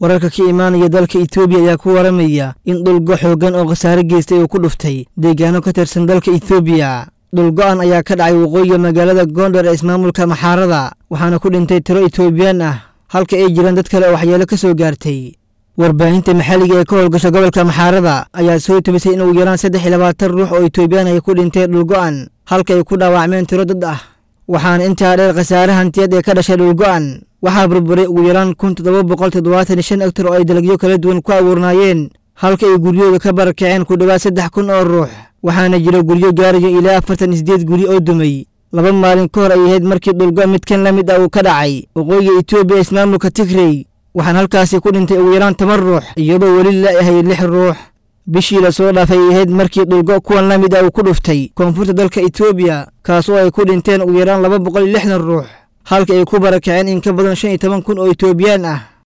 wararka ka imaanaya dalka etoobiya ayaa ku waramaya in dhulgo xooggan oo khasaare geystay uu ku dhuftay deegaano ka tirsan dalka etoobiya dhulgo'an ayaa ka dhacay waqooyiga magaalada goondhar ee ismaamulka maxaarada waxaana ku dhintay tiro etoobiyaan ah halka ay jiraan dad kale oo waxyeelo ka soo gaartay warbaahinta maxalliga ee ka howlgasha gobolka maxaarada ayaa soo tubisay in ugu yaraan saddex iyo labaatan ruux oo etoobiyaan ay ku dhinteen dhulgo'an halka ay ku dhaawacmeen tiro dad ah waxaana intaa dheer khasaare hantiyad ee ka dhashay dhulgo'an waxaa burburay ugu yaraan kun toddoba boqol toddobaatan iyo shan hektar oo ay dalagyo kala duwan ku abuurnaayeen halka ay guryooda ka barakaceen ku dhowaad saddex kun oo ruux waxaana jira guryo gaarayo ilaa afartan iyo sideed guri oo dumay laba maalin ka hor ay ahayd markii dhulgo midkan la mid ah uu ka dhacay waqooyiga etoobiya ismaamulka tigrey waxaan halkaasi ku dhintay ugu yaraan toban ruux iyadoo weli la ahay lix ruux bishii lasoo dhaafay ay ahayd markii dhulgo kuwan la mid ah uu ku dhuftay koonfurta dalka etoobiya kaas oo ay ku dhinteen ugu yaraan laba boqol iyo lixdan ruux halka ay ku barakaceen in ka badan shan iyo toban kun oo etoobiyaan ah